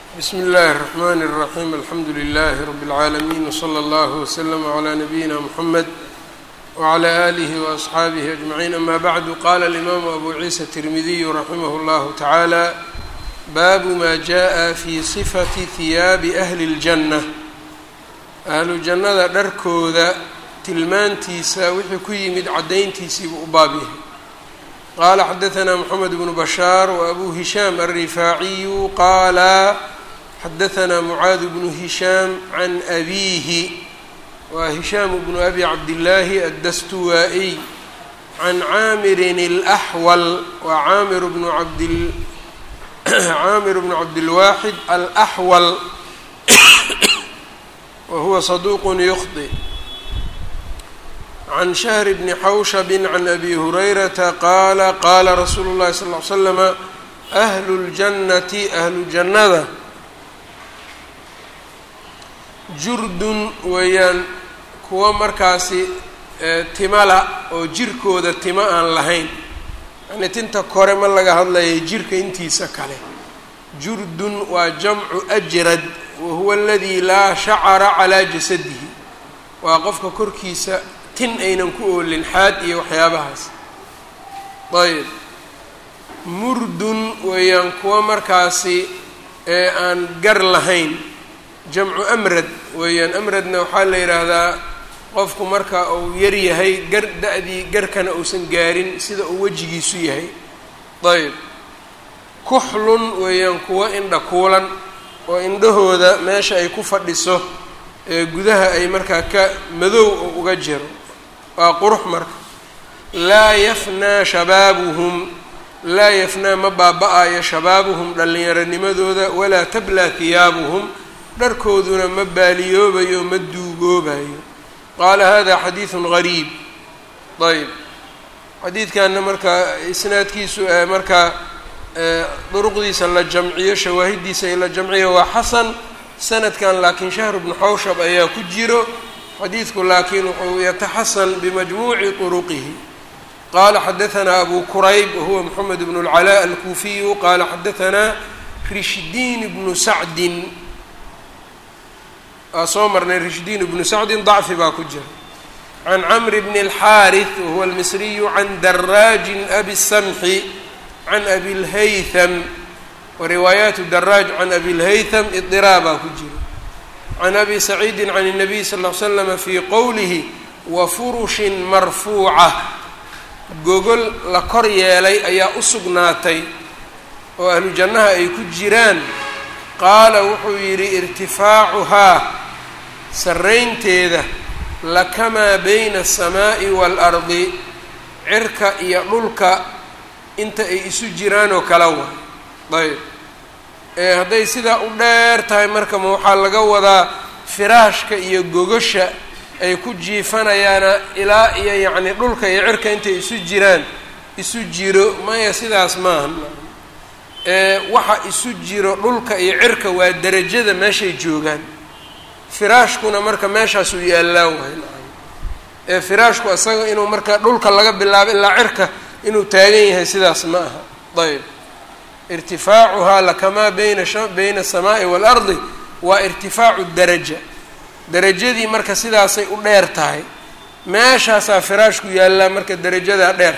bsm اllh الرحmn الرaحيم alxamdu لlh رb العaalمين وslى اllه وsلم عlى نbyina mحmed وعlى آlih وأصxaabih أجمعين ama bعd qala الإmam أbu ciisa التirmidiy raximh اllah taعalى bab ma jaءa fi صfaةi hiyaabi أhli الجannة ahlu jannada dharkooda tilmaantiisa wixii ku yimid cadayntiisiibuu u baab yahay qala xadaثna mحamed بن bashاar وأbu هisham الrifaaciyu qala xadaثna mعaad بن هisham عan أbihi wa هisham بن أbi cabdالlahi الdastuwaaئي عan caamirin الأxwل wa caamir bn abd caamir bn cabdالwaxid الأxwل wa huwa صaduq yخطئ can shahr bni xawshab can abi hurayrata qaala qaala rasuulu llahi sal ly slama ahlu ljannati ahlu jannada jurdun weeyaan kuwa markaasi timala oo jirkooda tima aan lahayn yani tinta kore ma laga hadlaya jirka intiisa kale jurdun waa jamcu ajrad wa huwa aladii laa shacara calaa jasadihi waa qofka korkiisa tin aynan ku oolin xaad iyo waxyaabahaas ayb murdun weeyaan kuwa markaasi ee aan gar lahayn jamcu amrad weeyaan amradna waxaa la yidhaahdaa qofku marka uu yar yahay gar da-dii garkana uusan gaarin sida uu wejigiisu yahay ayb kuxlun weeyaan kuwa indha kuulan oo indhahooda meesha ay ku fadhiso ee gudaha ay markaa ka madow oo uga jiro waa qurux marka laa yafnaa shabaabuhum laa yafnaa ma baaba-ayo shabaabuhum dhallinyaronimadooda walaa tablaa hiyaabuhum dharkooduna ma baaliyoobayo ma duugoobayo qaala hada xadiidun gariib ayb xadiidkanna markaa isnaadkiisu markaa duruqdiisa la jamciyo shawaahidiisa la jamciyo waa xasan sanadkan laakiin shahr bnu xawshab ayaa ku jiro xadiidku laakiin wuxuu yataxasan bimajmuuci طuruqihi qala xadaثna abu kurayb wahuwa mxamed bn اlcalaa alkuufiyu qala xadaثna rishdiin bnu sacdin waa soo marnay rishdiin bnu sacdin dacfi baa ku jira can camr bn اlxaariث wahuwa almisriyu can daraajin abi الsamxi can abi اlhaytham wariwaayaatu daraaj can abi اlhaytham iطiraabaa ku jira can abi saciidi can الnabiy sal ll slama fii qowlihi wafurushin marfuuca gogol la kor yeelay ayaa u sugnaatay oo ahlu jannaha ay ku jiraan qaala wuxuu yidhi irtifaacuhaa sarraynteeda lakamaa bayna aلsamaa'i waalardi cirka iyo dhulka inta ay isu jiraan oo kala wa ayb ee hadday sidaa u dheer tahay marka ma waxaa laga wadaa firaashka iyo gogosha ay ku jiifanayaana ilaa iyo yacni dhulka iyo cirka intay isu jiraan isu jiro maya sidaas maaha ee waxa isu jiro dhulka iyo cirka waa derajada meeshay joogaan firaashkuna marka meeshaasuu yaallaa wahay ee firaashku isaga inuu marka dhulka laga bilaabo ilaa cirka inuu taagan yahay sidaas ma aha ayb irtifaacuhaa lakamaa bayna bayna aلsamaa'i waalardi waa irtifaacu daraja derajadii marka sidaasay u dheer tahay meeshaasaa firaashku yaallaa marka derajadaa dheer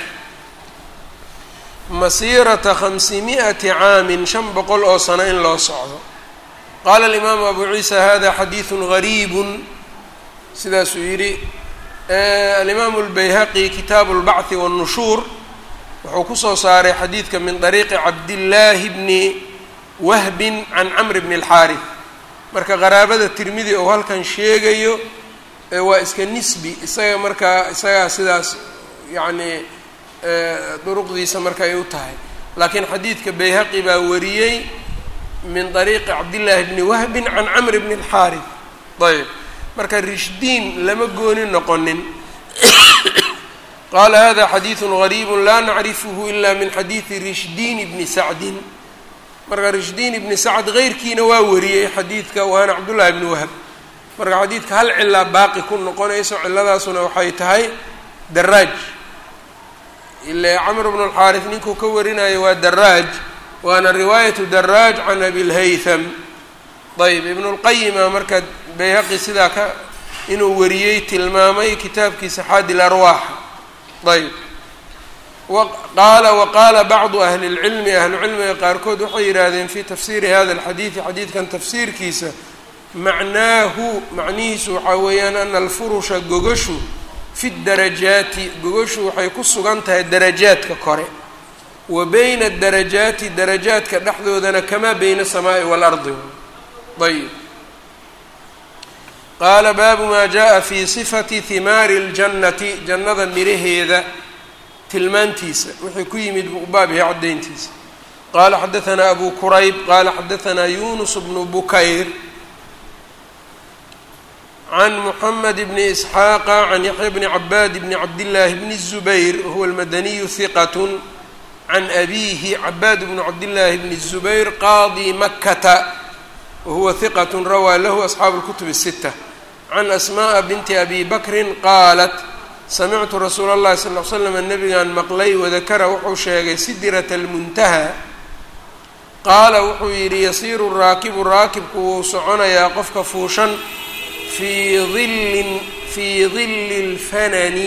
masiirata khamsimi'ati caamin shan boqol oo sano in loo socdo qaala alimaamu abu ciisa hada xadiidun gariibun sidaasuu yidhi alimaamu اlbayhaqi kitaabu اlbachi wاnnushuur wuxuu kusoo saaray xadiidka min dariiqi cabdillaahi bni wahbin can camr bni اlxaarif marka qaraabada tirmidi oo halkan sheegayo waa iska nisbi isaga markaa isagaa sidaas yacni duruqdiisa marka ay u tahay laakiin xadiidka bayhaqi baa wariyey min dariiqi cabdillaahi bni wahbin can camr bni اlxaarif ayb marka rishdiin lama gooni noqonin qala hada xadiidu gariibu laa nacrifhu ila min xadiidi rishdiin bni sacdin marka rishdiin ibni sacd keyrkiina waa wariyey xadiidka waana cabdullaahi bni wahab marka xadiidka hal cilaa baaqi ku noqonayso ciladaasuna waxay tahay daraaj ile camr bnu اlxaarif ninkuu ka warinayo waa daraaj waana riwaayatu daraaj can abi lhaytham ayb ibnulqayima marka bayhaqi sidaa ka inuu wariyey tilmaamay kitaabkiisa xaadi larwaaxa ayb qaala waqaala bacdu ahli اlcilmi ahlucilmiga qaarkood waxay yidhaahdeen fi tafsiiri hada alxadiidi xadiidkan tafsiirkiisa macnaahu macnihiisu waxaa weeyaan ana alfurusha gogashu fi darajaati gogashu waxay ku sugan tahay darajaadka kore wa bayna darajaati darajaadka dhexdoodana kamaa bayna asamaa'i waalardi ayb qaala baabu maa jaءa fi sifati himaari اljannati jannada miraheeda tilmaantiisa wixii ku yimid buu baab yahay caddayntiisa qaala xadaanaa abu kurayb qaala xadaanaa yunus bnu bukayr can muxamed bni isxaaqa can yaxya bni cabaad bni cabdillaahi bni الzubayr wahuwa almadaniyu hiqat can abiihi cabaad bnu cabdillaahi bni الzubayr qaadi makata wahuwa hiqat rawaa lahu asxaabu اlkutub الsita can asmaءa binti abi bakrin qaalat samictu rasuula اllahi sal ly slam nabigan maqlay wadakara wuxuu sheegay sidrata almuntaha qaala wuxuu yidhi yasiiru raakibu raakibku wuu soconayaa qofka fuushan fii illin fii dilli اlfanani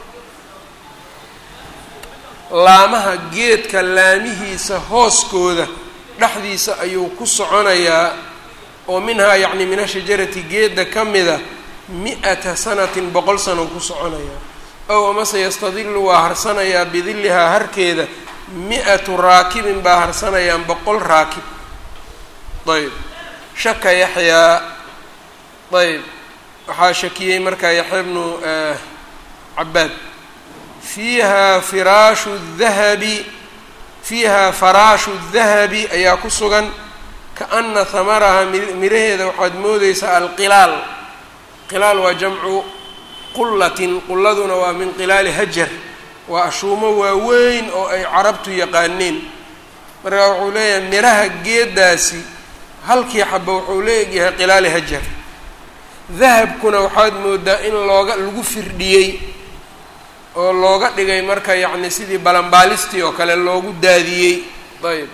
laamaha geedka laamihiisa hooskooda dhexdiisa ayuu ku soconayaa oo minhaa yacni min ashajarati geedda ka mida mi-ata sanatin boqol sano ku soconayaa ow amase yastadilu waa harsanayaa bidillihaa harkeeda mi-atu raakibin baa harsanayaan boqol raakib ayb shaka yaxyaa ayb waxaa shakiyey markaa yaxya bnu cabaad fiiha firaashu dahabi fiiha faraashu dahabi ayaa ku sugan kaana hamaraha miraheeda waxaad moodeysaa alqilaal qilaal waa jamcu qullatin qulladuna waa min qilaali hajar waa ashuumo waaweyn oo ay carabtu yaqaaneen markaa wuxuu leeyahay miraha geedaasi halkii xaba wuxuu leegyahay qilaali hajar dahabkuna waxaad moodaa in looga lagu firdhiyey oo looga dhigay marka yacni sidii balanbaalistii oo kale loogu daadiyey ayb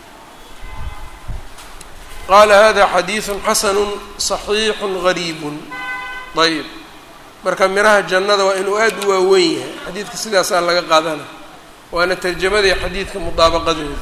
qaala hada xadiidu xasanu صaxiixu gariibun ayb marka miraha jannada waa inuu aada u waaweyn yahay xadiidka sidaasaa laga qaadana waana tarjamadii xadiidka mudaabaqadooda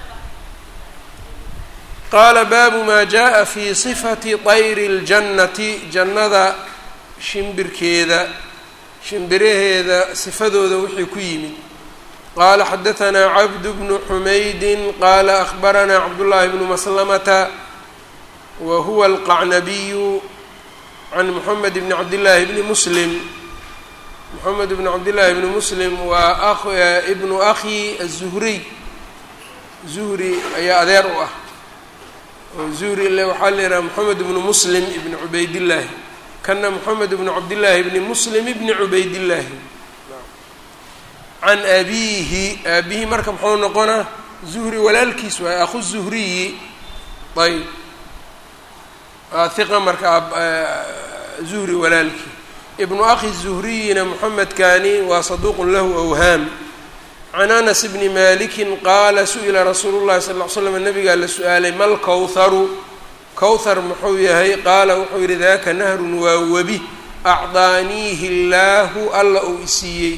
qaala baabu maa jaءa fi صifati طayri اljannati jannada shimbirkeeda shimbiraheeda sifadooda wixii ku yimid qaala xadaanaa cabd bnu xumaydi qaala ahbaranaa cabdullaahi bnu maslamata wa huwa alqacnabiyu can moxamed bni cabdillaahi bni muslim moxamed bni cabdillaahi bni muslim waa ibnu akhi azuhriy zuhri ayaa adeer u ah oo zuhri le waxaa la yidhaha moxamed bnu muslim ibni cubaydillaahi kana moxamed bnu cabdillaahi bni muslim ibni cubaydillaahi can abiihi aabihi marka muxuu noqonaa zuhri walaalkiis waay akhu zuhriyi ayb hiqa marka zuhri walaalkii ibnu akhi zuhriyina moxamedkani waa saduuqun lahu awhaam can anas bni maliki qaala su-ila rasuulu llahi sal ll ly slam nabigaa la su-aalay mal kowharu kowthar muxuu yahay qaala wuxuu yidhi daaka nahrun waa webi acdaaniihi illaahu alla uu isiiyey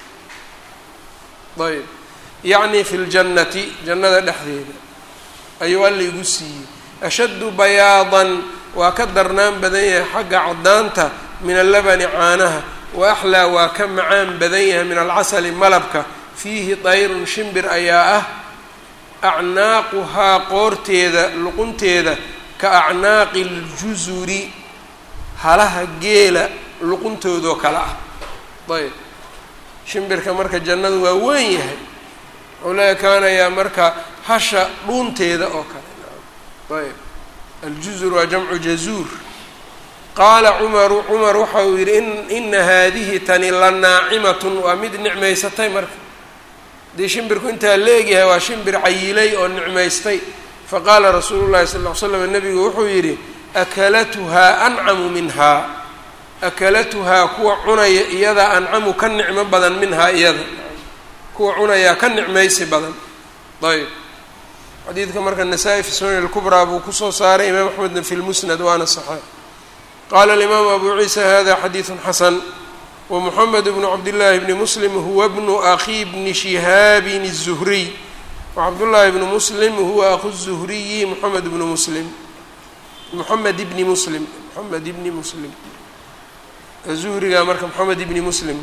ayb yacni fi ljannati jannada dhexdeeda ayuu alla igu siiyey ashaddu bayaadan waa ka darnaan badan yahay xagga caddaanta min allabani caanaha wa axlaa waa ka macaan badan yahay min alcasali malabka fiihi dayrun shimbir ayaa ah acnaaquhaa qoorteeda luqunteeda ka acnaaqi ljusuri halaha geela luquntoodoo kale ah ayb shimbirka marka jannadu waa weyn yahay wuxuu la ekaanayaa marka hasha dhuunteeda oo kale ayb aljuzur waa jamcu jazuur qaala cumaru cumar waxa uu yidhi in ina haadihi tani la naacimatun waa mid nicmaysatay marka haddii shimbirku intaa leegyahay waa shimbir cayilay oo nicmaystay faqaala rasuulu llahi sal ll ly slam nabigu wuxuu yidhi akalatuhaa ancamu minhaa akalatuhaa kuwa cunaya iyadaa ancamu ka nicmo badan minhaa iyada kuwa cunayaa ka nicmaysi badan ayb xadiidka marka nasaa-i fi sunan اlkubraa buu kusoo saaray imaam axmedna fi lmusnad waana saxeix qaala alimaamu abu ciisa hada xadiidu xasan wmuxamed bnu cabdillaahi bni muslim huwa bnu akhi bni shihaabin الzuhriy wacabdullaahi bnu muslim huwa aku الzuhriyi moxamed bnu muslim moxamed ibni muslim moxamed ibni muslim zuhriga marka moxamed ibni muslim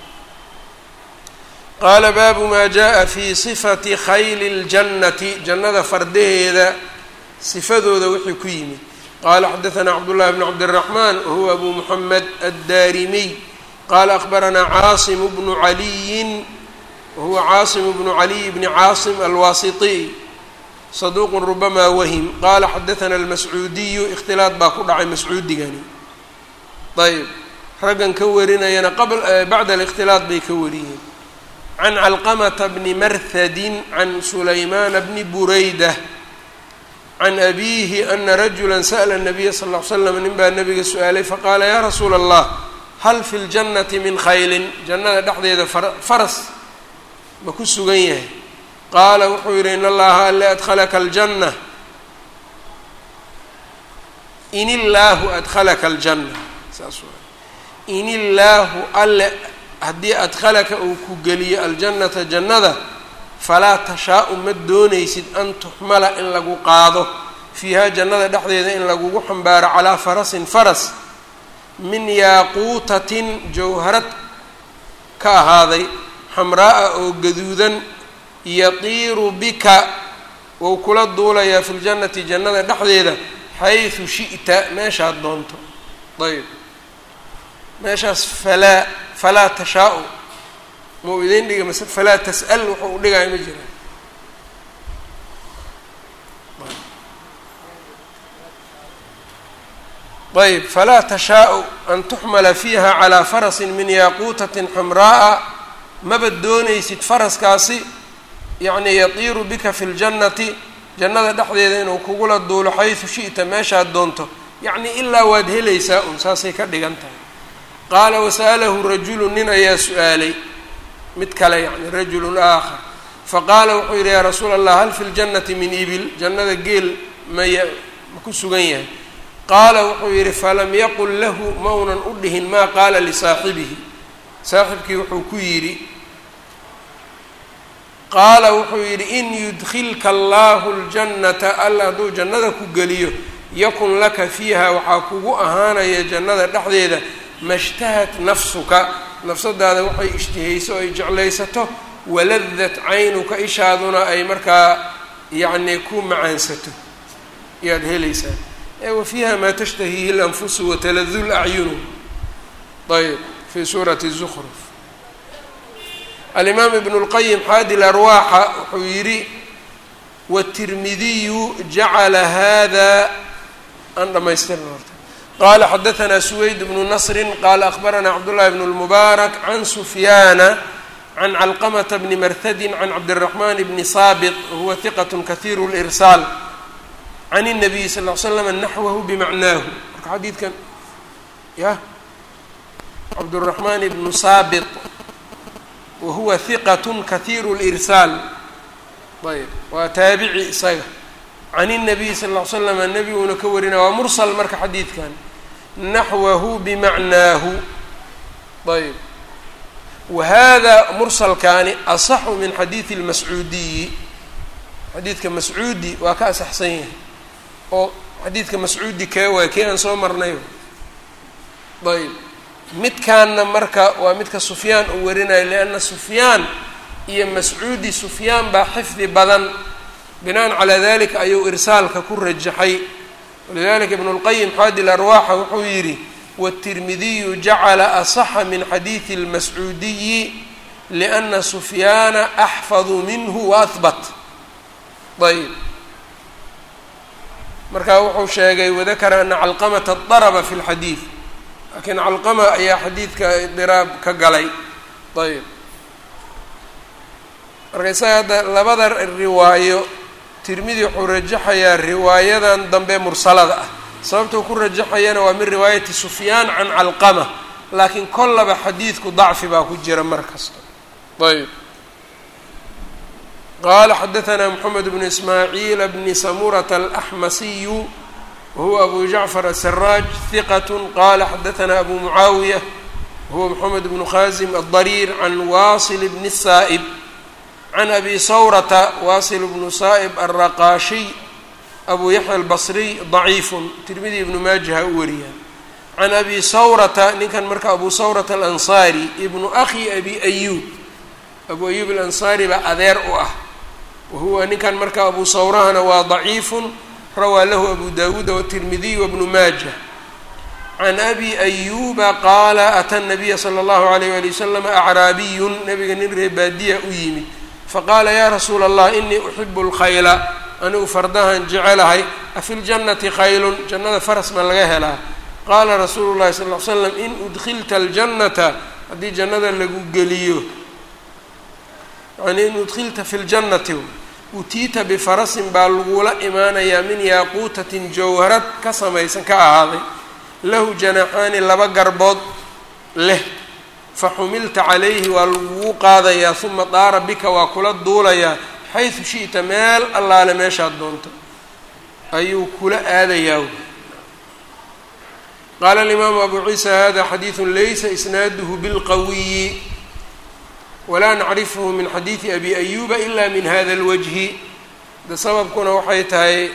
qaala baabu maa jaءa fi sifati khayli اljannati jannada fardaheeda sifadooda wixii ku yimid qaala xadaثna cabdullahi bn cabdالraxman wahuwa abu moxamed addarimiy qala akbaranaa caasim bnu caliyin wahuwa caasim bnu caliy bni caasim alwaasitiy saduuqun rubamaa wahim qaala xadaثana almascuudiyu ikhtilaad baa ku dhacay mascuudigani ayb raggan ka warinayana bacda alikhtilaad bay ka wariyeen can calqamata bni marhadin can sulaymaana bni burayda can abiihi ana rajula sa'la nabiya sal ll ly slam nin baa nabiga su-aalay faqaala yaa rasuula allah hal fi ljannati min khaylin jannada dhexdeeda faras ma ku sugan yahay qaala wuxuu yidhi in allaha alle adkhalaka aljanna in illaahu adkhalaka aljanna saas waa in illaahu alle haddii adkhalaka uu ku geliyo aljannata jannada falaa tashaa-u ma doonaysid an tuxmala in lagu qaado fiihaa jannada dhexdeeda in lagugu xambaaro calaa farasin faras min yaaquutatin jawharad ka ahaaday xamraa-a oo gaduudan yatiiru bika wou kula duulayaa fi ljannati jannada dhexdeeda xaysu shi'ta meeshaad doonto ayb meeshaas falaa falaa tashaa-u mau idiin dhiga mase falaa tas'al wuxuu u dhigaayo ma jiraan ayb falaa tashaa-u an tuxmala fiiha calaa farasin min yaaquutatin xamraa'a maba doonaysid faraskaasi yacnii yatiiru bika fi ljannati jannada dhexdeeda inuu kugula duulo xaysu shi'ta meeshaad doonto yacnii ilaa waad helaysaa un saasay ka dhigan tahay qaala wasa'alahu rajulu nin ayaa su-aalay mid kale yacni rajulun aakhar faqaala wuxuu yidhi yaa rasuula allah hal fi ljannati min ibil jannada geel maya ma ku sugan yahay qaala wuxuu yidhi falam yaqul lahu maunan u dhihin maa qaala lisaaxibihi saaxibkii wuxuu ku yidhi qaala wuxuu yidhi in yudkilka allahu ljannata alla hadduu jannada ku geliyo yakun laka fiiha waxaa kugu ahaanaya jannada dhexdeeda mashtahat nafsuka nafsadaada waxay ishtihayso o ay jeclaysato waladat caynuka ishaaduna ay markaa yacnii ku macaansato ayaad helaysaa wa fiiha maa tashtahiihi lanfusu wataladu lacyunu ayb fi suurati zukruf alimaam ibn اlqayim xaadi larwaaxa wuxuu yidhi wالtirmidiyu jacala hada aan dhamaystirna horta qala xadaثna suweyd bnu nasri qala akbarana cabdullahi bn اlmubaarak can sufyaana can calqamata bni marhadi can cabdالraxman bni saabit huwa hiqat kahiir اlirsaal can الnabiyi sal ly slam naxwahu bimacnaahu marka xadiidkan ya cabdالraxman bnu saabit wahuwa hiqat kahiiru lirsaal ayb waa taabici isaga can الnabiy sal ll ly slam nebiguna ka warina waa mursal marka xadiidkan naxwahu bimacnaahu ayb wa hada mursalkaani asaxu min xadiidi اlmascuudiyi xadiidka mascuudi waa ka asaxsan yahay oo xadiidka mascuudi kee waay kii aan soo marnay ayb midkaanna marka waa midka sufyaan uu warinayo lianna sufyaan iyo mascuudi sufyaan baa xifdi badan binaan calaa dalika ayuu irsaalka ku rajaxay walidalika ibnu اlqayim xaadi larwaaxa wuxuu yidhi wالtirmidiyu jacala asaxa min xadiidi اlmascuudiyi liأna sufyaana axfadu minhu waahbat ayb marka wuxuu sheegay wadakara ana calqamata darba fi اlxadiid laakiin calqama ayaa xadiidka diraab ka galay ayb marka isaga hadda labada riwaayo tirmidi wuxuu rajaxayaa riwaayadan dambe mursalada ah sababtuu ku rajaxayana waa min riwaayati sufyaan can calqama laakiin kollaba xadiidku dacfi baa ku jira mar kasta ayb qala xadaثna mxamed bn ismaaciil bni samurata alaxmasiyu wahuwa abu jacfar asaraaj hiqat qala xadaثna abu mucaawiya wahuwa mxamed bnu khazim aldariir can wasil bni saa'ib can abi sawrata wasil bnu saa'ib alraqaashiy abu yaxya albasriy daciifun tirmidi ibnu maajaha u wariya can abi sawrata ninkan marka abu sawrata alansaari ibnu akhi abi ayuub abu ayuub alansaari baa adeer u ah wahuwa ninkan marka abu sawrahana waa daciifun rawaa lahu abu dawuuda watirmidiy wabnu maaja can abi ayuuba qaala ata nabiya sala allahu alayh wali wasalam acraabiyun nabiga nin ree baadiya u yimid faqaala yaa rasuula allah inii uxibu lkhayla anigu fardahan jecelahay afi ljannati khaylun jannada faras ma laga helaa qaala rasuulu llahi sal l slam in udkilta aljannata haddii jannada lagu geliyo yani in udkilta fi ljannati utiita bifarasin baa lagula imaanayaa min yaaquutatin jawharad ka samaysan ka ahaaday lahu janaxaani laba garbood leh fa xumilta calayhi waa lagugu qaadayaa uma daara bika waa kula duulayaa xaysu shi'ta meel allaale meeshaad doonto ayuu kula aadayaa qaala alimaamu abu ciisa hada xadiidu laysa isnaaduhu bilqawiyi walaa nacrifhu min xadiidi abi ayuba ila min hada اlwajhi de sababkuna waxay tahay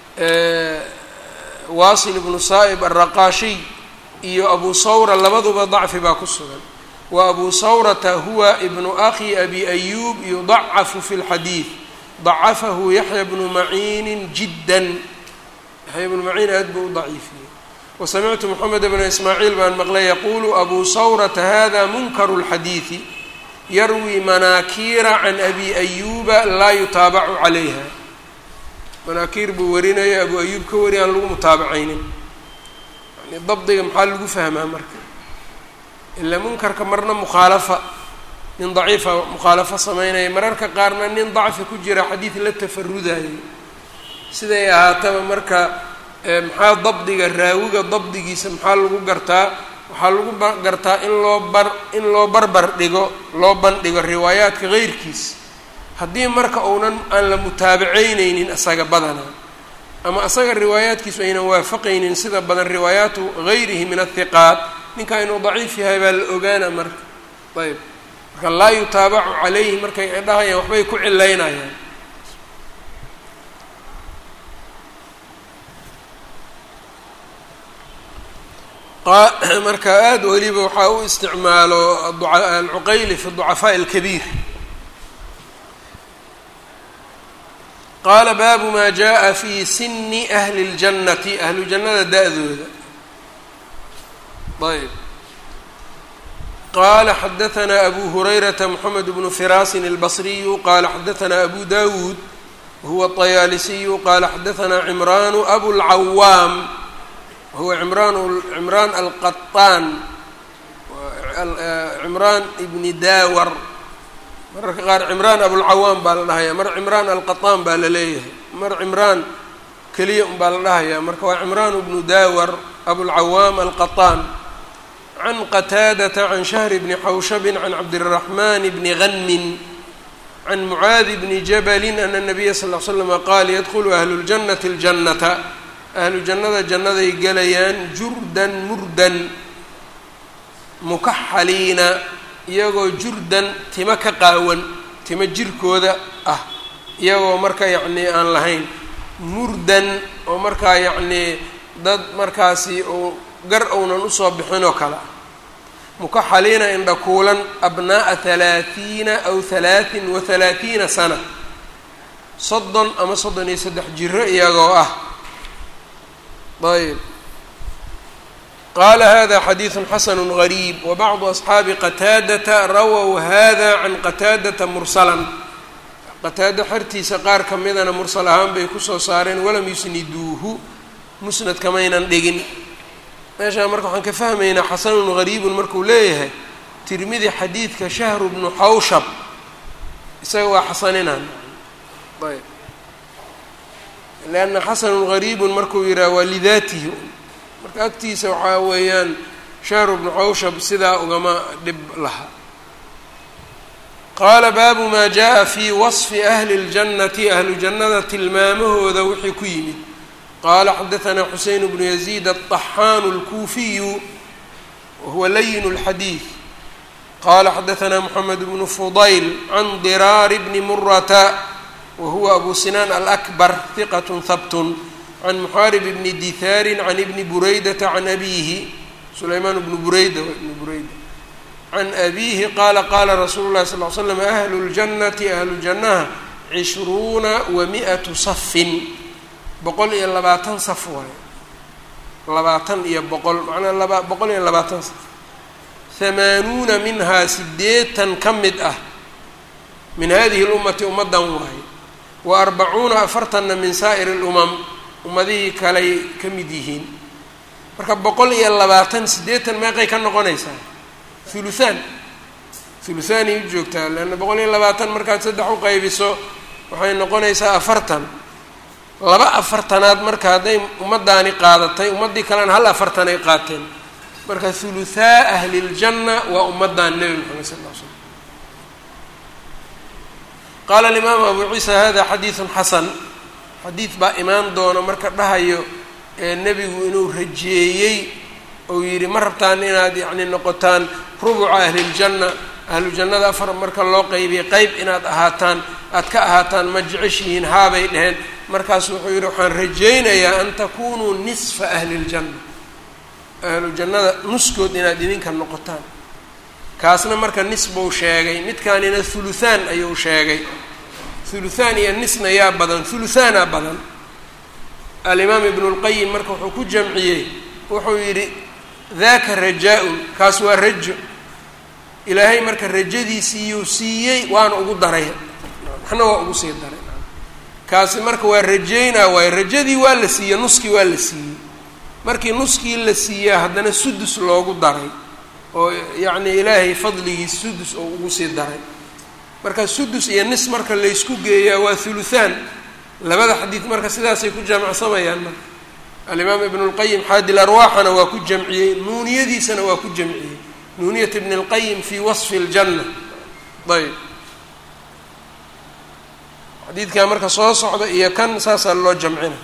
waasil ibnu saa'ib alraqaashiy iyo abu sawra labaduba dacfi baa ku sugan wa abu sawrata huwa ibnu akhi abi ayuub yudacafu fi اlxadiid dacafahu yaxya bnu maciinin jiddan yaxya bnu maciin aad buu u daciifiyey wasamictu moxamed bna ismaaciil baan maqlay yaqulu abu sawrata hada munkaru اlxadiidi yarwi manaakiira can abi ayuuba laa yutaabacu calayha manaakiir buu warinaya abu ayuub ka wari aan lagu mutaabacaynin yani dabdiga maxaa lagu fahmaa marka ilaa munkarka marna mukhaalafa nin daciifa mukhaalafo sameynaya mararka qaarna nin dacfi ku jira xadiid la tafarudayo siday ahaataba marka maxaa dabdiga raawiga dabdigiisa maxaa lagu gartaa waxaa lagu gartaa in loo bar in loo barbar dhigo loo bandhigo riwaayaadka keyrkiis haddii marka uunan aan la mutaabaceyneynin isaga badana ama isaga riwaayaadkiisu aynan waafaqaynin sida badan riwaayaatu gayrihi min athiqaat ninkaa inuu daciif yahay baa la ogaana marka ayb marka laa yutaabacu calayhi markay dhahayaan waxbay ku cilaynayaan marka aada weliba waxaa u isticmaalo alcuqayli fi ducafaaءi اlkabiir qaala baabu ma jaءa fi sini ahli اljannati ahlu jannada da-dooda ayb qala xadaثna abu hurayrata mxamed bnu firaasin اlbصriyu qala xadaثna abu dawuud wahuwa الطayaalisiyu qala xadaثna cimranu abulcawaam wahuwa cimraan cimraan alqaطaan cimraan ibni daawar mararka qaar cimraan abulcawaam baa la dhahayaa mar cimraan alqaطaan baa la leeyahay mar cimraan keliya un baa la dhahayaa marka waa cimraan bnu daawar abulcawaam alqaطaan can qataadata can shahri bni xawshabin can cabdiraxman bni ganmin can mucaadi bni jabalin ana nabiya sal l slama qaal yadkhulu ahlu ljannati اljannata ahlu jannada jannaday gelayaan jurdan murdan mukaxaliina iyagoo jurdan tima ka qaawan tima jirkooda ah iyagoo marka yacnii aan lahayn murdan oo markaa yacnii dad markaasi uu gar ownan usoo bixin oo kale ah mukaxaliina indhakuulan abnaa'a halaathiina aw halaatin wa halaathiina sana soddon ama soddon iyo saddex jiro iyagoo ah ayb qaala hada xadiidu xasanu gariib wabacdu asxaabi qataadata rawow hada can qataadata mursalan qataada xertiisa qaar ka midana mursal ahaan bay kusoo saareen walam yusniduuhu musnad kamaynan dhigin meeshaa marka waxaan ka fahmaynaa xasanun gariibun markuu leeyahay tirmidi xadiidka shahru bnu xawshab isaga waa xasaninaan ayb lanna xasanun gariibun markuu yidhaha waa lidaatihi marka agtiisa waxaa weeyaan shahru bnu xawshab sidaa ugama dhib laha qaala baabu maa jaa fii wasfi ahli اljannati ahlu jannada tilmaamahooda wixii ku yimid qaala xadaanaa xuseyn bnu yaziid aلطaxaanu اlkuufiyu wahuwa layin اlxadiid qala xadaanaa moxamed bnu fudayl can diraari bni murata wahuwa abu sinaan alakbar hiqat habtun can muxaarib bni dithaarin can ibni buraydata can abiihi sulaymaan bnu bureyda ibni bureyda can abiihi qaala qaala rasuulu llahi sal l slam ahlu ljannati ahlu jannaha cishruuna wa mi'atu safin boqol iyo labaatan saf waayo labaatan iyo boqol macnaa laba boqol iyo labaatan saf hamaanuuna minhaa sideetan ka mid ah min hadihi lummati ummaddan waaye wa arbacuuna afartanna min saa'iri lumam ummadihii kaley ka mid yihiin marka boqol iyo labaatan siddeetan meeqay ka noqonaysaa huluhaan huluhaanay u joogtaa leanna boqol iyo labaatan markaad saddex u qaybiso waxay noqonaysaa afartan laba afartanaad marka hadday ummaddaani qaadatay ummaddii kalena hal afartan ay qaateen marka huluhaa ahli ljanna waa ummaddan nebi moxamed sal l slam qaala alimaamu abu ciisa hada xadiidun xasan xadiid baa imaan doona marka dhahayo ee nebigu inuu rajeeyey ou yidhi ma rabtaan inaad yacni noqotaan rubuca ahliljanna ahlu jannada afar marka loo qeybiyay qeyb inaad ahaataan aad ka ahaataan ma jeceshihiin haabay dheheen markaasu wuxuu yidhi waxaan rajaynayaa an takunuu nisfa ahli ljanna ahlu jannada nuskood inaad idinka noqotaan kaasna marka nis buu sheegay midkaanina huluhaan ayuu sheegay huluhaan iyo nisna yaa badan huluhaana badan alimaam ibnu lqayim marka wuxuu ku jamciyey wuxuu yidhi daka rajaa-un kaas waa rajo ilaahay marka rajadiisiiyuu siiyey waana ugu daray waxna waa ugu sii daray kaasi marka waa rajaynaa waayo rajadii waa la siiyey nuskii waa la siiyey markii nuskii la siiyaa haddana sudus loogu daray oo yacni ilaahay fadligiis sudus oo ugu sii daray marka sudus iyo nis marka laysku geeyaa waa huluhaan labada xadiid marka sidaasay ku jaamacsamayaan marka alimaam ibnu lqayim xaadil arwaaxana waa ku jamciyey nuuniyadiisana waa ku jamciyey nuuniyat ibn اlqayim fi wasfi اljanna ayb xadiidkaa marka soo socda iyo kan saasaa loo jamcina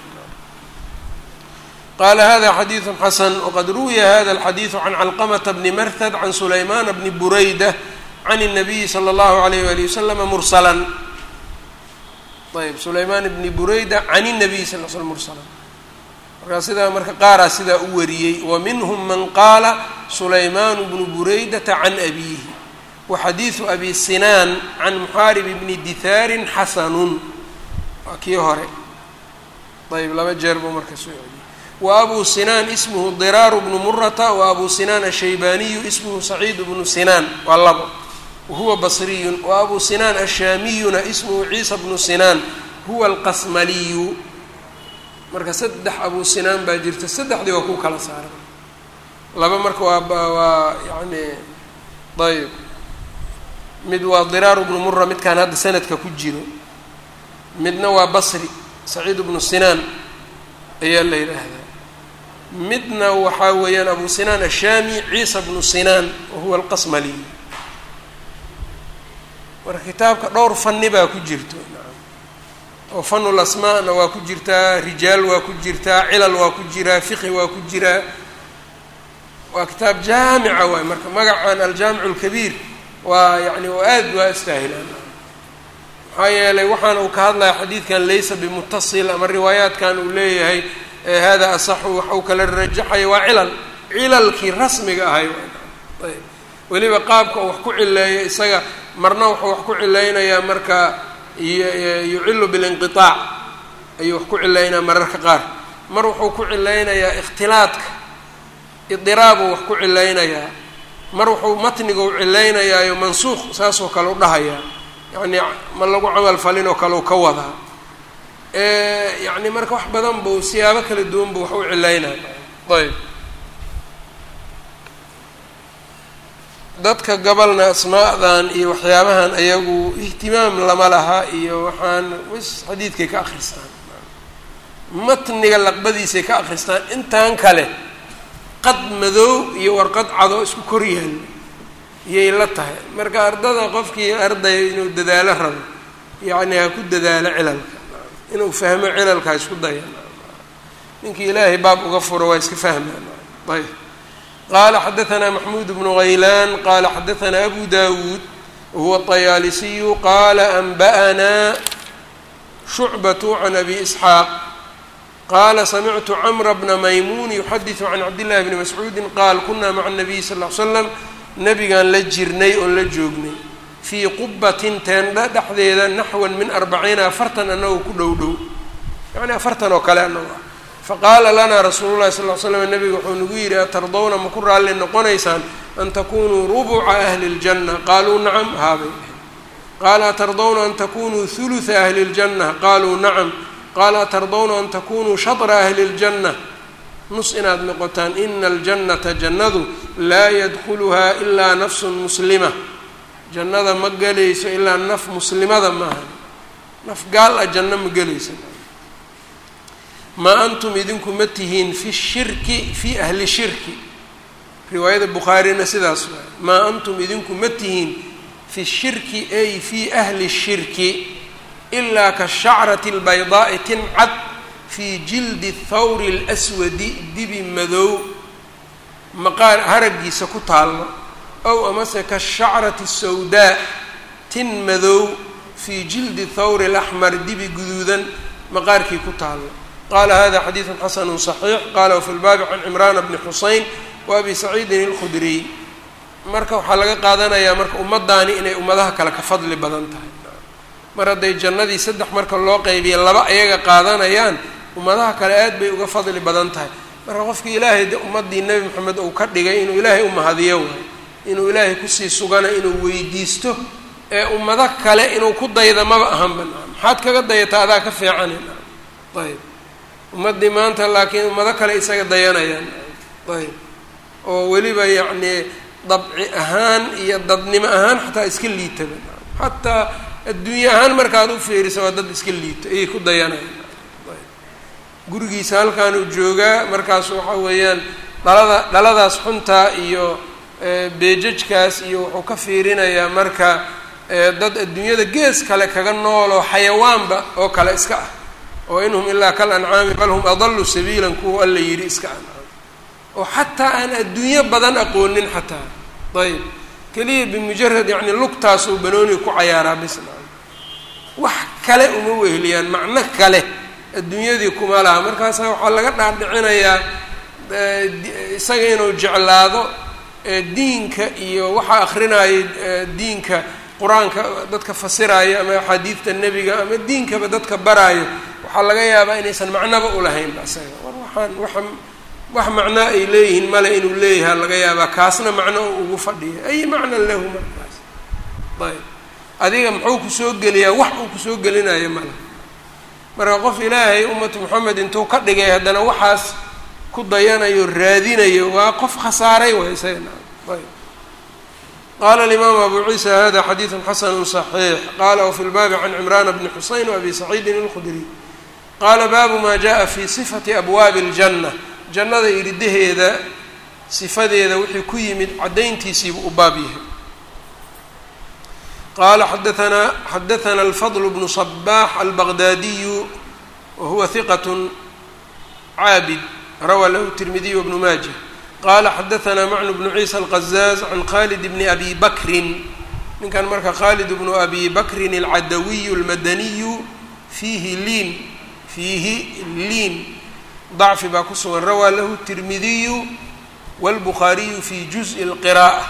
qala hada xadiiثu xasan wqad ruwiya hada اlxadiiثu can calqmta bni marhad can sulaymana bni burayda can الnabiyi slى اllahu عalayh wali waslama mursala ayb sulaymaan bni burayda can الnabiyi sal l slm mursala markaa sidaa marka qaaraa sidaa u wariyey wa minhm man qaala sulaymaan bnu buraydata can abiihi wa xadiiثu abi sinaan can muxaarib bni dithaarin xasanun waa kii hore ayb laba jeer buu marka soo celiyey wa abu sinaan ismhu diraaru bnu murata wa abu sinaan ashaybaniyu ismhu saciid bnu sinaan waa labo wahuwa basriyun wa abu sinaan ashaamiyuna ismhu ciisa bnu sinaan huwa alqasmaliyu marka saddex abu sinaan baa jirta saddexdii waa ku kala saaran laba marka waa waa yani ayb mid waa diraaru bnu mura midkaan hadda sanadka ku jiro midna waa basri saciid bnu sinaan ayaa la yidhaahdaa midna waxaa weeyaan abu sinaan ashaami ciisa bnu sinaan wahuwa alqasmaliy marka kitaabka dhowr fani baa ku jirto oo fanu lasmaana waa ku jirtaa rijaal waa ku jirtaa cilal waa ku jiraa fiqi waa ku jiraa waa kitaab jaamica waay marka magacan aljaamic اlkabiir waa yani oo aad waa istaahilaan maxaa yeelay waxaana uu ka hadlaya xadiidkan laysa bimutasil ama riwaayaatkan uu leeyahay hada asaxu wax uu kala rajaxaya waa cilal cilalkii rasmiga ahay ayb weliba qaabka uu wax ku cileeyo isaga marna wuxuu wax ku cilaynayaa marka yucilu bilinqiaac ayuu wax ku cilaynaya mararka qaar mar wuxuu ku cilaynayaa ikhtilaadka idiraabuu wax ku cilaynayaa mar wuxuu matniga u cilaynayaayo mansuuq saasoo kale u dhahayaa yacni ma lagu camal falin oo kale u ka wadaa yacni marka wax badan buu siyaabo kala duwan buu wax u cilaynaya ayb dadka gobolna asmaadan iyo waxyaabahan ayagu ihtimaam lama laha iyo waxaan wis xadiidkay ka akristaan matniga laqbadiisay ka akristaan intan kale qad madow iyo warqad cado isku kor yaalla iyay la tahay marka ardada qofkii arday inuu dadaalo rabo yacni ha ku dadaalo cilalka inuu fahmo cilalka ha isku daya ninkii ilaahay baab uga furo waa iska fahmaan ayb qala xadaثna maxmuud bnu haylaan qala xadaثna abu dawuud wahuwa الطayaalisiyu qala anba'na shucbaة can abi isxaaq qala samictu cmra bna maymuun yuxadiثu can cabdillahi bni mascuudi qaal kuna maca الnabiy sal ly slam nabigaan la jirnay oon la joognay fii qubatin teendha dhexdeeda naxwan min arbaciina afartan anagoo ku dhow dhow yani afartan oo kale anago ah faqaala lanaa rasuulu llahi sal l slam nabiga wuxuu nagu yidhi atardawna ma ku raalli noqonaysaan an takunuu rubuca ahli اljanna qaaluu nacam haabay qaala atardawna an takunuu huluثa ahli اljanna qaaluu nacam qaala atardawna an takunuu shatra ahli اljanna nus inaad noqotaan ina aljannata jannadu laa yadkuluhaa ilaa nafsun muslima jannada ma gelayso ilaa naf muslimada maaha naf gaal ah janno ma gelayso maa antum idinku ma tihiin fi shirki fii ahli shirki riwaayada bukhaarina sidaas waay maa antum idinku ma tihiin fi shirki ay fii ahli shirki ilaa ka shacrati albaydaa'i tincad fii jildi thawri اlswadi dibi madow maqaar haraggiisa ku taallo ow amase ka shacrati sawdaa tin madow fii jildi thawri اlaxmar dibi guduudan maqaarkii ku taallo qala hada xadiidu xasanu صaxiix qala wfi lbaabi can cimraana bni xuseyn wa abi saciidin اlkhudriy marka waxaa laga qaadanayaa marka ummadaani inay ummadaha kale ka fadli badan tahay mar hadday jannadii saddex marka loo qeybiya laba ayaga qaadanayaan ummadaha kale aad bay uga fadli badan tahay marka qofkii ilaahay de ummaddii nebi moxamed uu ka dhigay inuu ilaahay umahadiyo waayo inuu ilaahay kusii sugana inuu weydiisto ee ummado kale inuu ku dayda maba ahanba maxaad kaga dayataa adaa ka fiican ayb ummaddii maanta laakiin ummado kale isaga dayanayaan ayb oo weliba yacnii dabci ahaan iyo dadnimo ahaan xataa iska liitaba xataa adduunye ahaan markaad u fiiriso waa dad iska liito ayay ku dayanayaan gurigiisa halkaanuu joogaa markaas waxa weeyaan dhalada dhaladaas xuntaa iyo beejajkaas iyo wuxuu ka fiirinayaa marka dad adduunyada gees kale kaga nooloo xayawaanba oo kale iska ah oo in hum ilaa kal ancaami bal hum adalu sabiilan kuwa alla yidhi iska ancaam oo xataa aan adduunyo badan aqoonin xataa ayb keliya bimujarad yacni lugtaasuu banooni ku cayaaraa bisna wax kale uma weheliyaan macno kale adduunyadii kuma laha markaasa waxaa laga dhaadhicinayaa isaga inuu jeclaado diinka iyo waxaa akrinaayo diinka qur-aanka dadka fasiraayo ama axaadiidta nebiga ama diinkaba dadka baraayo waxaa laga yaabaa inaysan macnoba ulahaynba isaga war waxaan waxa wax macnaa ay leeyihiin male inuu leeyaha laga yaabaa kaasna macno u ugu fadhiya ay macnan lahu markaas ayb adiga muxuu kusoo geliyaa wax uu kusoo gelinayo male marka qof ilaahay ummatu moxamed intuu ka dhigay haddana waxaas ku dayanayo raadinayo waa qof khasaaray way isagana ayb qala alimaamu abu ciisa hada xadiidu xasanu صaxiix qala wfi lbaabi can cimrana bni xuseyn wabi saciidin اlkhudriy qaala baabu ma jaءa fi sifati abwaabi اljanna jannada iridaheeda sifadeeda wixii ku yimid caddayntiisiibuu u baab yahay qala xadaanaa xadaثna alfadl bnu صbax albaqdaadiyu wahuwa hiqat caabid rawaa lahu tirmidiy wbnu maaja qala xadaثna macnu bnu ciisa alqazaaz can khalid bni abi bakrin ninkan marka khalid bnu abi bakrin alcadawiyu almadaniyu fiihi liin fiihi liin dacfi baa ku sugan rawaa lahu tirmidiyu wاlbukhaariyu fi juزءi اlqiraءة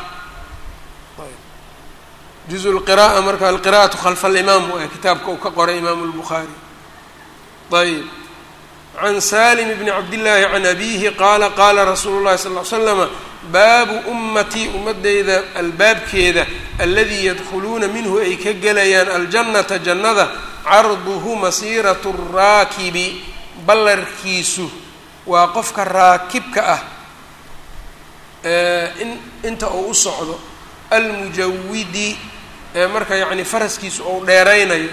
juزء اlqiraءة marka alqira'aةu khalfa alimaam waa kitaabka uu ka qoray imaamu اlbukhaari ayb can salim bni cabdillaahi can abiihi qaala qaala rasuulu llahi sal l slama baabu ummatii ummadeyda albaabkeeda aladii yadkhuluuna minhu ay ka gelayaan aljannata jannada carduhu masiiratu raakibi ballarkiisu waa qofka raakibka ah in inta uu u socdo almujawidi ee marka yacni faraskiisu ou dheeraynayo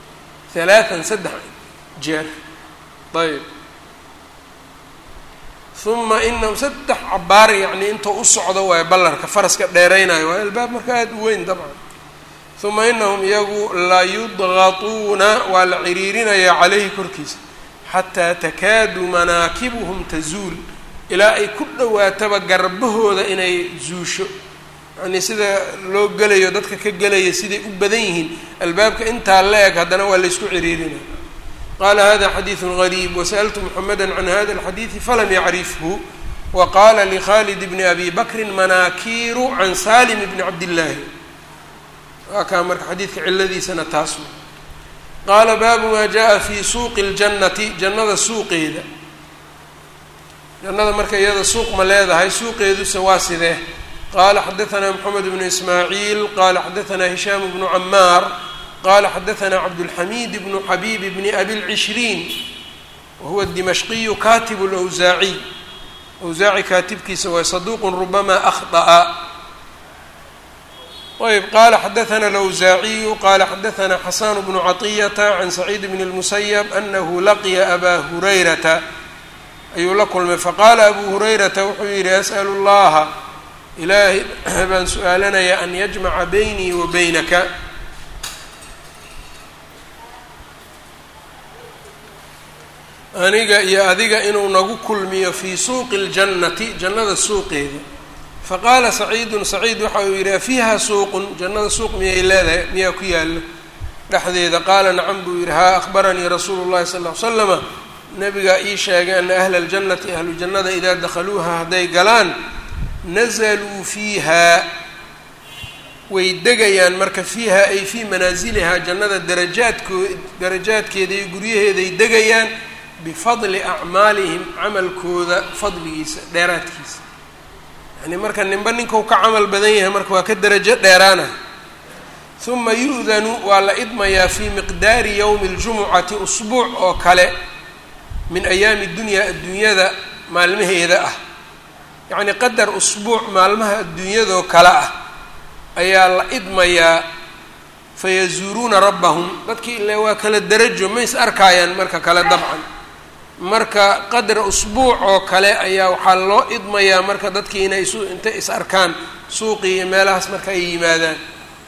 halaatan saddex jeer ayb uma inahum saddex cabaar yacnii inta u socdo waayo ballarka faraska dheeraynayo waa albaab marka aada u weyn dabcan uma inahum iyagu layudqatuuna waa la ciriirinayaa caleyhi korkiisa xataa takaadu manaakibuhum tazuul ilaa ay ku dhowaataba garbahooda inay zuusho yacnii sida loo gelayo dadka ka gelaya siday u badan yihiin albaabka intaa la eg haddana waa laysku ciriirinaya qaala hada xadiidu gariib wasaأltu mxameda can hada اlxadiidi falam yacrifhu wa qaala likhalid bni abi bakrin manaakiiru can salim bni cabdillaahi waa kaa marka xadiidka ciladiisana taas qaala baabu maa jaءa fi suuqi اljannati jannada suuqeeda jannada marka iyada suuq ma leedahay suuqeeduse waa sidee qala xadaثna mxamed bnu ismaaciil qala xadaثna hishaam bnu camaar qala xadaثna cabdالxamid bnu xabib bni abi اlcishriin wahuwa الdimashqiyu katib اlأwsaaciy awsaaci kaatibkiisa waa saduq rubama akhطأa ayb qala xadaثna اlأwsaaciyu qala xadaثna xasan bnu caطiyata can saciid bn الmusayb anahu laqiya aba hurayrata ayuu la kulmay faqaala abu hurayrata wuxuu yihi asأl اllaha ilaahay baan su-aalanayaa an yajmaca baynii wa baynaka aniga iyo adiga inuu nagu kulmiyo fii suuqi اljannati jannada suuqeeda faqaala saciidun saciid waxa uu yidhi afiiha suuqun jannada suuq miyay leedahay miyaa ku yaalo dhexdeeda qaala nacam buu yidhi haa akhbaranii rasuulu llahi sal ll ly slama nabigaa ii sheegay ana ahla اljannati ahlu jannada idaa dakhaluuha hadday galaan nazaluu fiiha way degayaan marka fiiha ay fii manaasilihaa jannada darajaadkoo darajaadkeeda iyo guryaheeday degayaan bifadli acmaalihim camalkooda fadligiisa dheeraadkiisa yani marka ninba ninkau ka camal badan yahay marka waa ka derajo dheeraana uma yu-danu waa la idmayaa fii miqdaari yowmi اljumucati usbuuc oo kale min ayaami dunyaa adduunyada maalmaheeda ah yacni qadar usbuuc maalmaha adduunyadoo kale ah ayaa la idmayaa fayazuuruuna rabbahum dadkii ile waa kala derajo ma is arkaayaan marka kale dabcan marka qadra usbuuc oo kale ayaa waxaa loo idmayaa marka dadkii inay isu intay is arkaan suuqii iyo meelahaas marka ay yimaadaan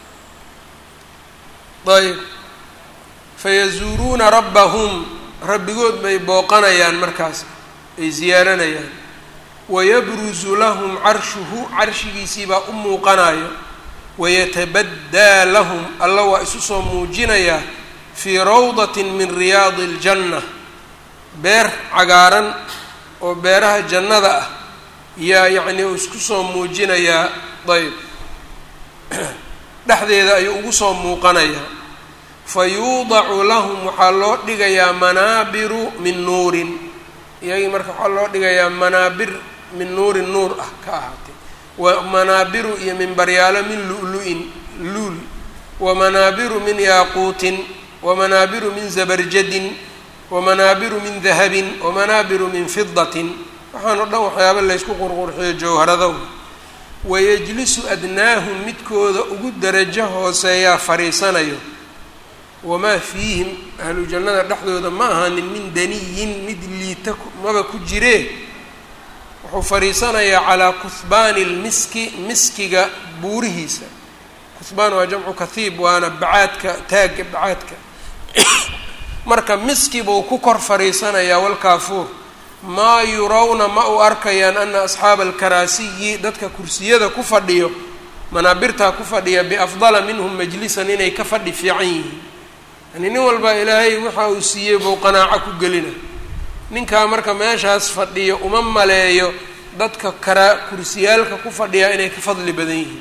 ayb fayazuuruuna rabbahum rabbigood bay booqanayaan markaas ay ziyaaranayaan wayabruzu lahum carshuhu carshigiisiibaa u muuqanayo wayatabaddaa lahum alla waa isu soo muujinayaa fii rawdatin min riyaadi iljanna beer cagaaran oo beeraha jannada ah yaa yacnii uu isku soo muujinayaa ayb dhexdeeda ayuu ugu soo muuqanayaa fa yuudacu lahum waxaa loo dhigayaa manaabiru min nuurin iyagii marka waxaa loo dhigayaa manaabir min nuurin nuur ah ka ahaatay wa manaabiru iyo minbaryaalo min lu-lu-in luul wa manaabiru min yaaquutin wa manaabiru min zabarjadin wa manaabiru min dahabin wa manaabiru min fidatin waxaan o dhan waxyaaba laysku qurqurxiyo jawharadow wayajlisu adnaahum midkooda ugu darajo hooseeyaa fadhiisanayo wamaa fiihim ahlu jannada dhexdooda ma ahanin min daniyin mid liita maba ku jiree wuxuu fadhiisanayaa calaa kuhbaani lmiski miskiga buurihiisa kuhbaan waa jamcu kathiib waana bacaadka taagga bacaadka marka miski buu ku kor fadhiisanayaa walkaafuur maa yurawna ma u arkayaan ana asxaaba alkaraasiyi dadka kursiyada ku fadhiyo manaabirtaa ku fadhiya biafdala minhum majlisan inay ka fadhi fiican yihiin yani nin walba ilaahay waxa uu siiyey buu qanaaco ku gelina ninkaa marka meeshaas fadhiyo uma maleeyo dadka karaa kursiyaalka ku fadhiyaa inay ka fadli badan yihiin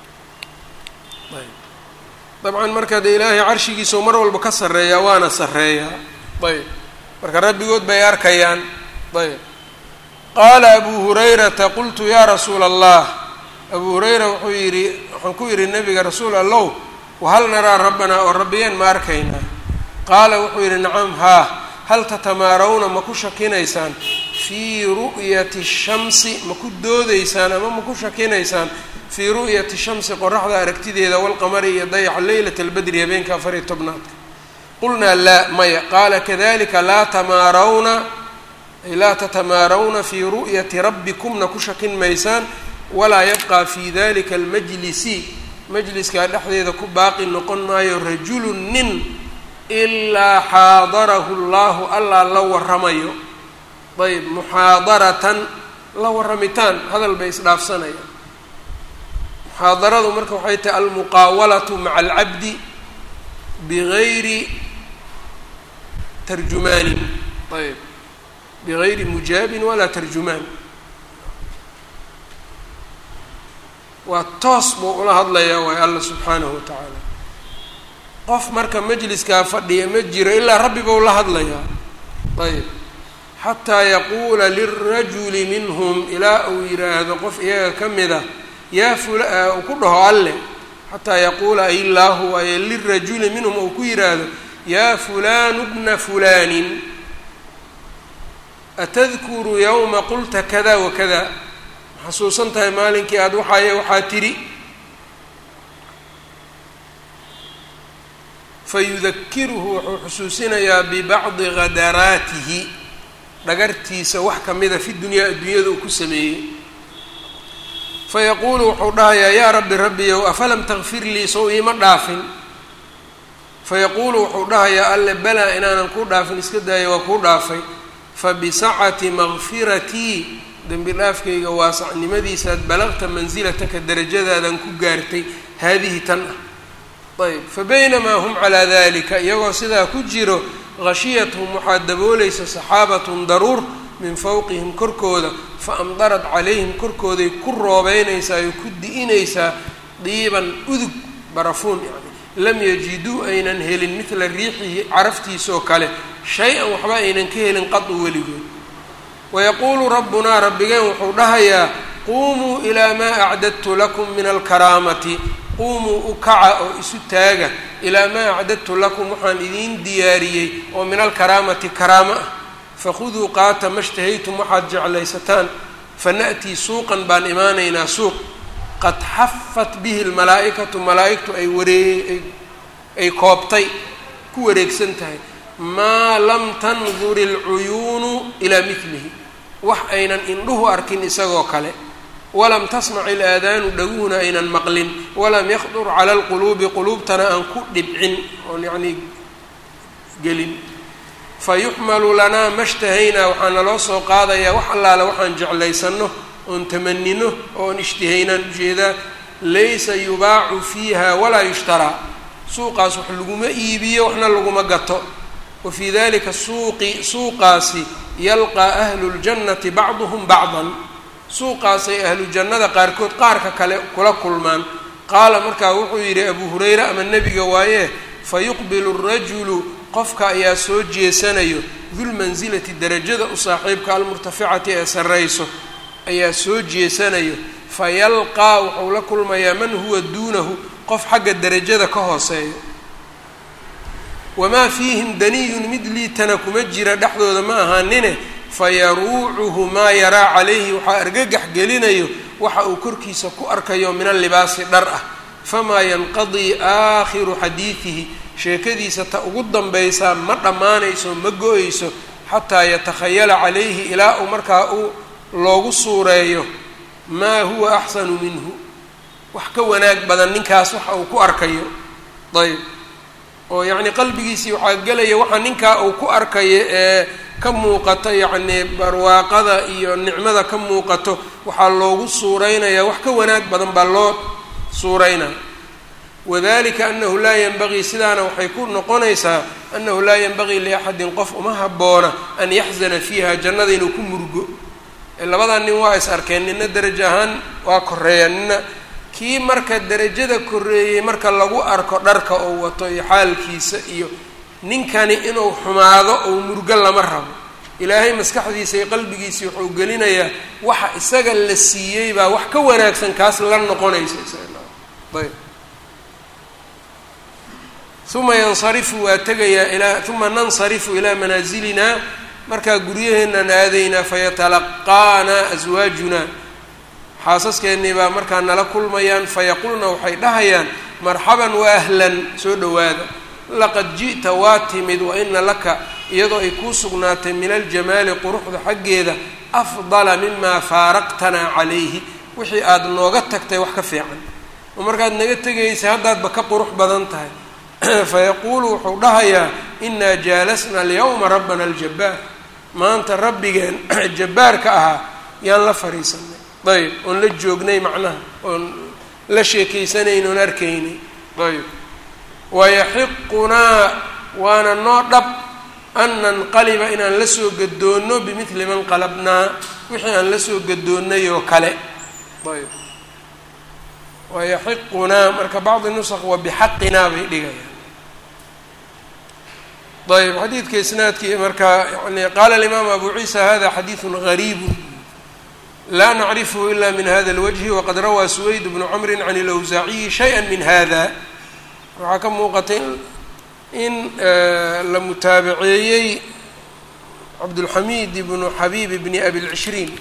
dabcan marka dee ilaahay carshigiisau mar walba ka sarreeyaa waana sarreeyaa ayb marka rabbigood bay arkayaan ayb qaala abu hurayrata qultu yaa rasuula allah abu hurayra wuxuu yidhi waxaan ku yidhi nabiga rasuul allow wahal naraa rabbanaa oo rabbiyeen ma arkaynaa qaala wuxuu yidhi nacam haa hal tatamaarawna ma ku shakinaysaan fii ru'yati shamsi ma ku doodaysaan ama ma ku shakinaysaan fii ru'yati shamsi qoraxda aragtideeda walqamari iyo dayaxa leylata albadri habeenka afar iyo tobnaadka qulnaa laa maya qaala kadalika laa tamaarawna ay laa tatamaarawna fii ru'yati rabbikumna ku shakin maysaan walaa yabqaa fii dalika almajlisi majliskaa dhexdeeda ku baaqi noqon maayo rajulu nin ilaa xaadarahu llahu allaa la waramayo ayb muxaadaratan la waramitaan hadal bay isdhaafsanayaan muxaadaradu marka waxay tahay almuqaawalatu maca alcabdi bigayri tarjumaanin ayb bigayri mujaabin walaa tarjumaan waa toos buu ula hadlayaa waay alla subxaanahu wa tacaala qof marka majliskaa fadhiya ma jiro ilaa rabbi buu la hadlayaa ayb xataa yaquula lirajuli minhum ilaa uu yidhaahdo qof iyaga ka mida yaa fula uu ku dhaho alle xataa yaquula ay illaahu waaye lirajuli minhum uu ku yidhaahdo yaa fulaanu bna fulaanin atadkuru yowma qulta kada wakada xasuusan tahay maalinkii aada waxaaye waxaa tidhi fayudakiruhu wuxuu xusuusinayaa bibacdi khadaraatihi dhagartiisa wax kamida fi dunyaa adduunyada uu ku sameeyey fayaquulu wuxuu dhahayaa yaa rabbi rabbiyow afalam takfir lii sow iima dhaafin fayaquulu wuxuu dhahayaa alle balaa inaanan kuu dhaafin iska daaya waa kuu dhaafay fabisacati makfiratii dembi dhaafkayga waasacnimadiisaad balaqta mansilataka darajadaadan ku gaartay haadihi tan ah ayb fa baynamaa hum calaa dalika iyagoo sidaa ku jiro hashiyathum waxaa daboolaysa saxaabatun daruur min fowqihim korkooda fa amdarat calayhim korkooday ku roobeynaysaa oo ku di'inaysaa diiban udug barafuun yani lam yajiduu aynan helin midla riixihi caraftiisoo kale shay-an waxba aynan ka helin qadu weligood wayaquulu rabbunaa rabbigeen wuxuu dhahayaa quumuu ilaa maa acdadtu lakum min alkaraamati quumuu u kaca oo isu taaga ilaa maa acdadtu lakum waxaan idiin diyaariyey oo min alkaraamati karaamo ah fakhuduu qaata ma shtahaytum waxaad jeclaysataan fana'tii suuqan baan imaanaynaa suuq qad xafat bihi lmalaa'ikatu malaa'igtu ay waree ay koobtay ku wareegsan tahay maa lam tandur ilcuyuunu ilaa midlihi wax aynan indhuhu arkin isagoo kale walam tasmac ilaadaanu dhaguhuna aynan maqlin walam yakdur cala alquluubi quluubtana aan ku dhibcin oon yacnii gelin fayuxmalu lanaa mashtahaynaa waxaa naloo soo qaadayaa wax allaale waxaan jeclaysanno oon tamanino oon ishtihaynaan ujeedaa laysa yubaacu fiiha walaa yushtaraa suuqaas wax laguma iibiyo waxna laguma gato wa fii dalika suuqi suuqaasi yalqaa ahlu ljannati bacduhum bacdan suuqaasay ahlu jannada qaarkood qaarka kale kula kulmaan qaala markaa wuxuu yidhi abuu hurayre ama nebiga waaye fayuqbilu rajulu qofka ayaa soo jeesanayo dulmansilati darajada u saaxiibka almurtaficati ee sarrayso ayaa soo jeesanayo fayalqaa wuxuu la kulmayaa man huwa duunahu qof xagga derajada ka hooseeyo wamaa fiihim daniyun mid liitana kuma jira dhexdooda ma ahaanine fayaruucuhu maa yaraa calayhi waxaa argagax gelinayo waxa uu korkiisa ku arkayo min allibaasi dhar ah famaa yanqadii aakhiru xadiidihi sheekadiisa ta ugu danbaysaa ma dhammaanayso ma go-ayso xataa yatakhayala calayhi ilaa uu markaa uu loogu suureeyo maa huwa axsanu minhu wax ka wanaag badan ninkaas waxa uu ku arkayo ayb oo yacni qalbigiisii waxaa gelaya waxa ninkaa uu ku arkayo ee ka muuqato yacnii barwaaqada iyo nicmada ka muuqato waxaa loogu suureynayaa wax ka wanaag badan baa loo suureynaya wadalika anahu laa yanbagii sidaana waxay ku noqonaysaa annahu laa yanbagii liaxadin qof uma habboona an yaxzana fiiha jannada inuu ku murgo labadan nin waa is arkeen nina derajo ahaan waa koreeya nina kii marka derajada koreeyey marka lagu arko dharka oo wato iyo xaalkiisa iyo ninkani inuu xumaado ou murgo lama rabo ilaahay maskaxdiisa iyo qalbigiisii wuxuu gelinayaa waxa isaga la siiyey baa wax ka wanaagsan kaas la noqonaysa ayb uma yansarifu waa tegayaa ilaa uma nansarifu ilaa manaasilina markaa guryaheennan aadaynaa fayatalaqaana aswaajuna xaasaskeenii baa markaa nala kulmayaan fayaqulna waxay dhahayaan marxaban wa ahlan soo dhowaada laqad ji'ta waa timid wa ina laka iyadoo ay kuu sugnaatay min aljamaali quruxda xaggeeda afdala mimaa faaraqtanaa calayhi wixii aada nooga tagtay wax ka fiican oo markaad naga tegaysa haddaadba ka qurux badan tahay fayaquulu wuxuu dhahayaa inaa jaalasna alyawma rabbana aljabbaar maanta rabbigeen jabbaarka ahaa yaan la fadhiisanay ayb oon la joognay macnaha oon la sheekaysanayn oon arkaynay ayb wayaxiqunaa waana noo dhab an nanqaliba inaan la soo gadoonno bimidli man qalabnaa wixii aan la soo gadoonnay oo kale ayb wayaxiqunaa marka bacdi nusq wa bixaqinaa bay dhigayaan ayb xadiidka isnaadkii marka yani qaala alimaam abu ciisa hada xadiidu gariibu laa nacrifhu ila min hada اlwجhi waqad rawaa suwayd bnu cmri can اlawsaaciyi shayئa min hada waxaa ka muuqatay in la mutaabaceeyey cabdulxamiid ibnu xabiib bni abi lcishriin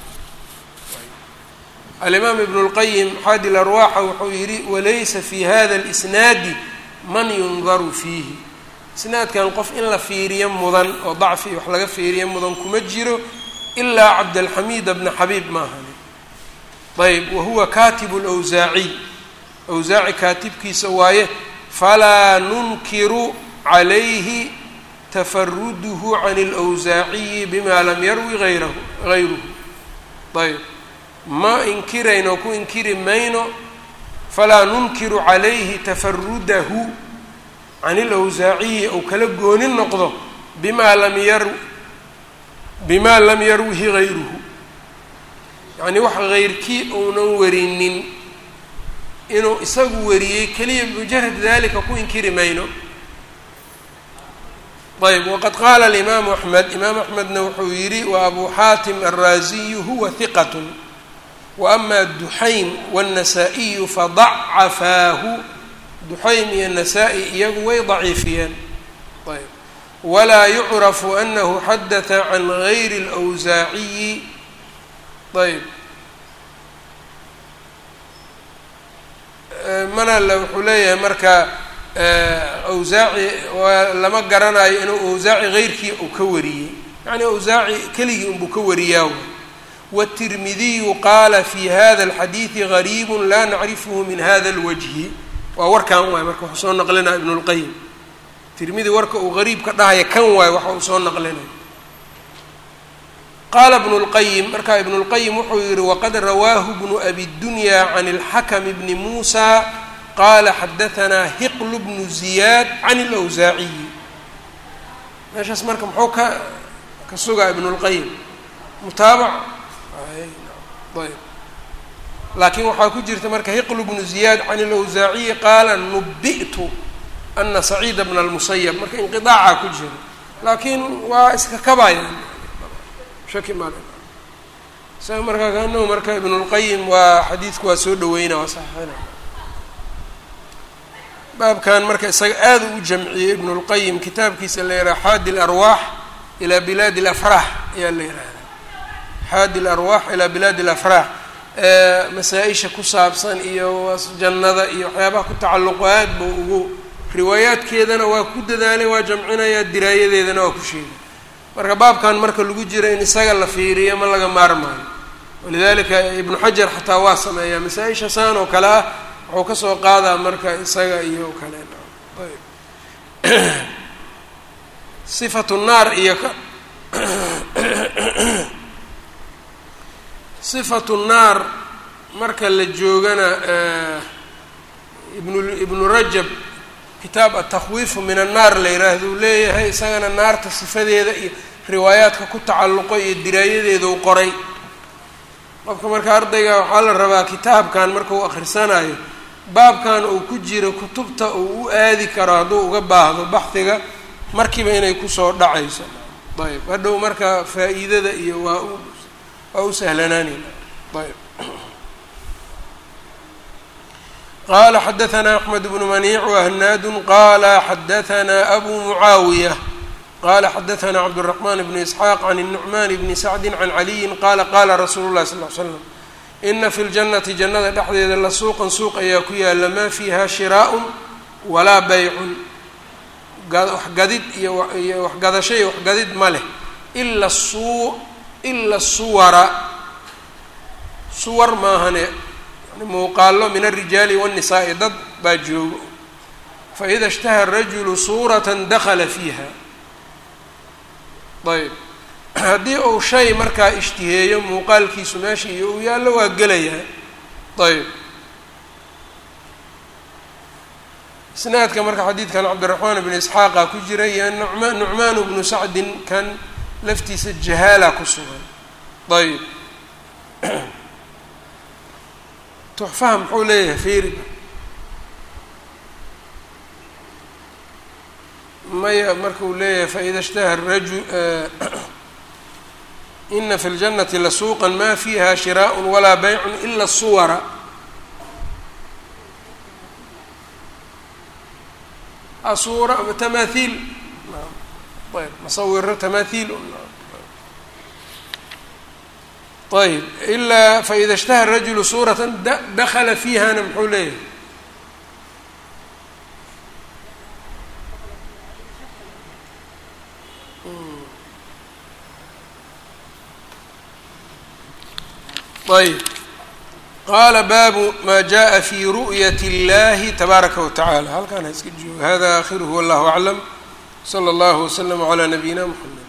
alimaam ibn اlqayim xaadi larwaaxa wuxuu yihi walaysa fi hada اlisnaadi man yundaru fiihi isnaadkan qof in la fiiriyo mudan oo dacfi wax laga fiiriyo mudan kuma jiro ilaa cabdalxamiid bna xabiib maahani ayb wahuwa katibu lwsaaciy awsaaci kaatibkiisa waaye falaa nunkiru calayhi tafaruduhu can اlwsaaciyi bima lam yarwi ayrahu gayruhu ayb ma inkirayno ku inkiri mayno falaa nunkiru calayhi tafarudahu can ilawsaaciyi ou kala gooni noqdo bimaa lam yar bimaa lam yarwihi gayruhu yacnii wax hayrkii uunan warinin inuu isagu wariyey keliya bimujarad dalika ku inkiri mayno ayb waqad qaala alimaamu axmed imaam axmedna wuxuu yidhi wa abu xaatim alraasiyu huwa hiqat wa ama duxaym wاnnasaa-iyu fadacafaahu duxaym iyo nasaa-i iyagu way daciifiyeen ayb walaa yucrafu anahu xadata can gayri اlawsaaciyi ayb mana le wuxuu leeyahay marka awsaaci waa lama garanayo inuu awsaaci heyrkii uu ka wariyey yacni awsaaci keligii unbuu ka wariyaa wالtirmidiyu qaala fi hada اlxadiidi gariib la nacrifhu min hada اlwajhi waa warkan waay marka waxuu soo naqlinaya ibn اlqayim tirmidi warka uu gariib ka dhahaya kan waayo waxa uu soo naqlinaya qaala ibnu اlqayim markaa ibnu اlqayim wuxuu yihi waqad rawaahu bnu abi dunya can اlxakm bni muusa qaala xadahanaa hiql bnu ziyaad can اlawsaaciyi meeshaas marka muxuu ka ka sugaa ibnu اlqayim mutaabac ayb laakiin waxaa ku jirta marka hiql bnu ziyaad can اlawsaaciyi qaala nubi'tu ana saciida bna اlmusayab marka inqiطaaca ku jira laakiin waa iska kabayaan shaki male isaga markaa kaanahu marka ibn اlqayim waa xadiidku waa soo dhaweyna waa saxiixina baabkan marka isaga aada u jamciyey ibn اlqayim kitaabkiisa la yidhaha xaadi اlarwaax ilaa bilaadi اlafraax ayaa la yihahda xaadi اlarwaax ilaa bilaadi اlafraax masaa-isha ku saabsan iyo jannada iyo waxyaabaha ku tacalluqo aad buu ugu riwaayaadkeedana waa ku dadaalay waa jamcinayaa diraayadeedana waa ku sheegay marka baabkan marka lagu jiro in isaga la fiiriyo ma laga maarmaayo walidalika ibnu xajar xataa waa sameeyaa masaa-isha saan oo kale ah wuxuu kasoo qaadaa marka isaga iyo kale sifatu naar iyo ka sifatu naar marka la joogana ibnu ibnu rajab kitaab atakhwiifu min annaar la yidhaahdo uu leeyahay isagana naarta sifadeeda iyo riwaayaadka ku tacalluqo iyo diraayadeeda u qoray qofka marka ardayga waxaa la rabaa kitaabkan marka uu akhrisanayo baabkan uu ku jiro kutubta uu u aadi karo hadduu uga baahdo baxdiga markiiba inay kusoo dhacayso ayb hadhow marka faa-iidada iyo waa u waa u sahlanaanayna ayb qala xadaثna أحmed بن maniic وhnaad qala xadaثna أbu muعaawiية qala xadaثna cabdالرحman بن إسxاaq عن النuعman بn sacdi عan عaliyi qala qala rasuulu الlahi صلl ل slam ina fi اljannati jannada dhexdeeda la suuqan suuq ayaa ku yaala maa fiiha shiraaء walaa baycun waxgadid iyo iyo waxgadasho iyo waxgadid ma leh ila suu ila suwara suwar maahane yani muuqaalo min alrijaali waannisaai dad baa joogo faida ishtaha rajulu suuratan dakala fiiha ayb haddii uu shay markaa ishtiheeyo muuqaalkiisu meesha iyo uu yaallo waa gelayaa ayb isnaadka marka xadiidkan cabdiraxmaan bn isxaaqa ku jira iyo numa nucmaan bnu sacdin kan laftiisa jahaala ku sugan ayb tuxfaha muxuu leeyahay fiiriga maya marka uu leeyahay faida ishtaha raju ina fi اljanati lasuuqa ma fiiha shiraaء walaa bayc ila suwara asuura tamahiil ayb masawiro tamahiil ayb ilaa faida ishtaha rajulu suurata dakala fiihana muxuu leeyahay ayb qaala baabu ma jaءa fi ru'yat اllahi tabaaraka watacaala halkaan ha iska joogo hada akhiruhu wallahu aclam slى اllah wslm عlى nabiyina mxamed